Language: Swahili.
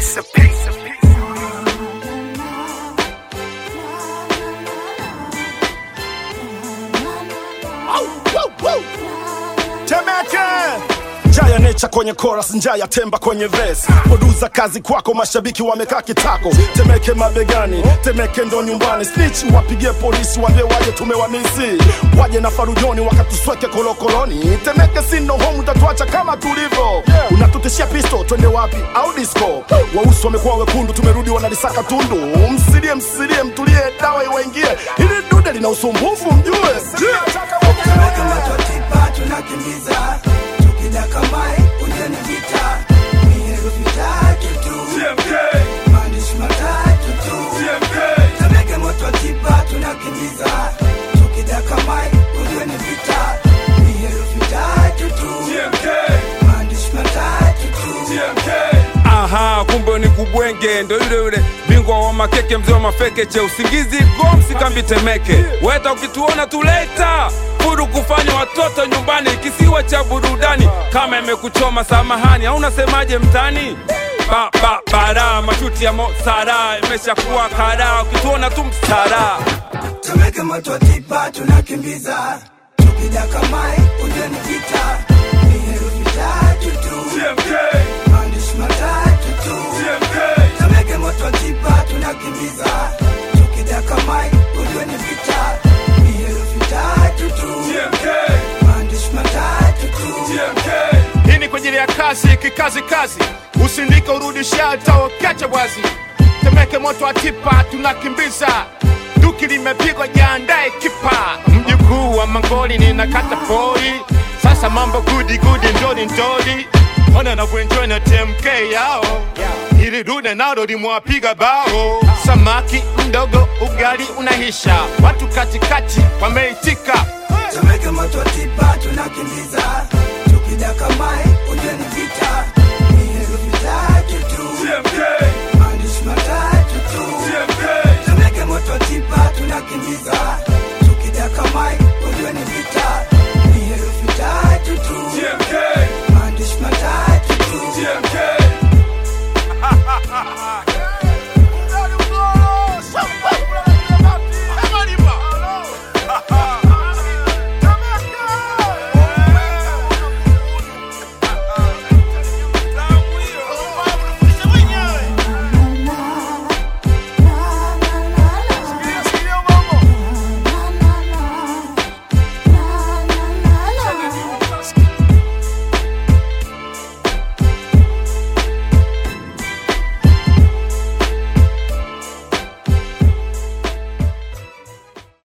piece of piece of piece. Temeke Njaya necha kwenye chorus, njaya temba kwenye verse. Produza kazi kwako, mashabiki wamekaa kitako. Temeke mabegani, Temeke ndo nyumbani. Snitch wapigie polisi, waambie waje tumewamisi, waje na farujoni wakatusweke kolokoloni. Temeke si ndo home, utatuacha kama tulivyo. Unatutishia pisto, twende wapi au disco? Wausi wamekuwa wekundu, tumerudi wanalisaka tundu. Msilie, msilie, mtulie, dawa iwaingie. Hili dude lina usumbufu, mjue Tumeka matotipa tunakimbiza tukidaka mai ujani vita ni herufi tatu tu maandishi matatu tu Tumeka matotipa tunakimbiza tukidaka mai ujani vita ni herufi tatu tu maandishi matatu tu Aha, kumbe ni kubwenge, ndo yule yule bingwa wa makeke, mzee wa mafeke, che usingizi gomsi kambi Temeke. Weta ukituona tuleta furu kufanya watoto nyumbani, kisiwa cha burudani. Kama imekuchoma samahani, au unasemaje mtani? Ba, ba, bara mashuti ya mosara imeshakuwa kara, ukituona tu msara Tumeka matotipa tunakimbiza tukidaka mai ujani vita ni herufi tatu tu maandishi matatu tu Tumeke moto tipa tunakimbiza tukidaka mai ujue ni vita ni herufi tatu tu maandishi matatu tu Hii ni kwa ajili ya kazi kikazi kazi, usindike urudisha hata ukiacha wazi. Temeke moto wa tipa tunakimbiza, duki limepigwa, jiandae kipa. Mjukuu wa Mangoli ninakata pori, sasa mambo gudi gudi, ndori ndori, ona navyoenjoy na TMK yao ili dude nalo limwapiga bao. Samaki mdogo, ugali unahisha, watu katikati wameitika. Tumeke moto tipa tunakimbiza tukidaka mai ujue ni